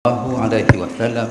Allahu alaihi wasallam.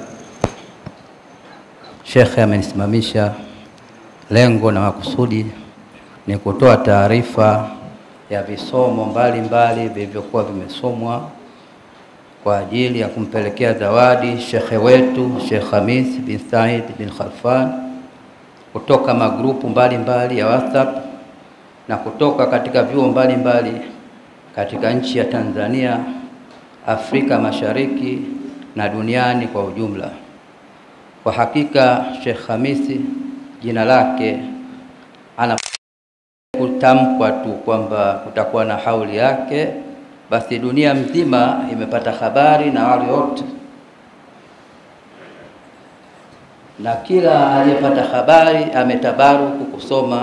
Shekhe amenisimamisha. Lengo na makusudi ni kutoa taarifa ya visomo mbalimbali vilivyokuwa vimesomwa kwa ajili ya kumpelekea zawadi shekhe wetu Sheikh Khamis bin Said bin Khalfan kutoka magrupu mbalimbali ya WhatsApp na kutoka katika vyuo mbalimbali katika nchi ya Tanzania, Afrika Mashariki na duniani kwa ujumla. Kwa hakika Sheikh Khamisi jina lake ana kutamkwa tu kwamba kutakuwa na hauli yake, basi dunia mzima imepata habari na wale wote, na kila aliyepata habari ametabaruku kusoma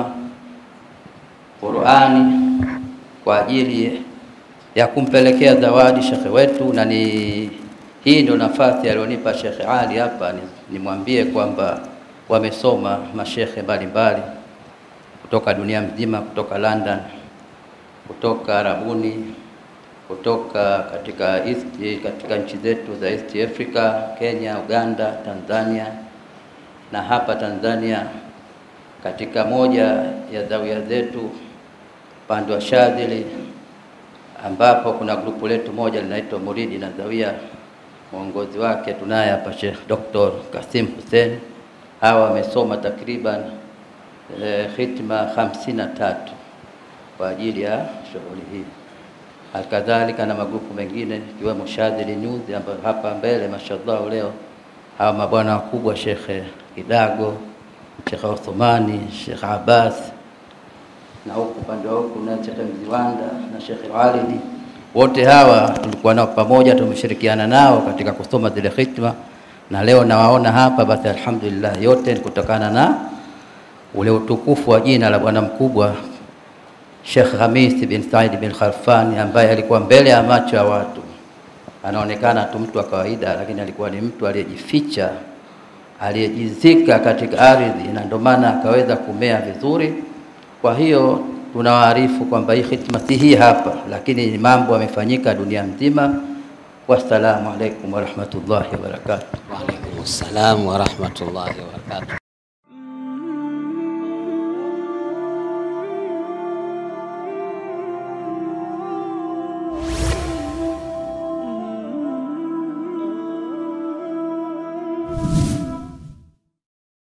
Qur'ani kwa ajili ya kumpelekea zawadi shekhe wetu, na ni hii ndio nafasi alionipa Shekhe Ali hapa nimwambie ni kwamba wamesoma mashekhe mbalimbali kutoka dunia mzima, kutoka London, kutoka Arabuni, kutoka katika East, katika nchi zetu za East Africa, Kenya, Uganda, Tanzania na hapa Tanzania katika moja ya zawia zetu upande wa Shadhili ambapo kuna grupu letu moja linaitwa Muridi na Zawia mwongozi wake tunaye hapa Sheikh Dr. Kasim Hussein. Hawa wamesoma takriban e, khitma hamsini na tatu kwa ajili ya shughuli hii. Alkadhalika na magrupu mengine ikiwemo Shadhili News ambayo hapa mbele mashallah leo hawa mabwana wakubwa Sheikh Kidago, Sheikh Uthmani, Sheikh Abbas na huku upande wa huku na Sheikh Mziwanda na Sheikh Walidi wote hawa tulikuwa nao pamoja, tumeshirikiana nao katika kusoma zile khitma, na leo nawaona hapa. Basi alhamdulillah, yote ni kutokana na ule utukufu wa jina la bwana mkubwa Sheikh Khamis bin Said bin Khalfan, ambaye alikuwa mbele ya macho ya watu, anaonekana tu mtu wa kawaida, lakini alikuwa ni mtu aliyejificha, aliyejizika katika ardhi, na ndio maana akaweza kumea vizuri. Kwa hiyo tunawaarifu kwamba hii khitma si hii hapa, lakini mambo yamefanyika dunia nzima. Wassalamu alaikum warahmatullahi wabarakatuh. Wa alaikum salam wa rahmatullahi wa barakatuh.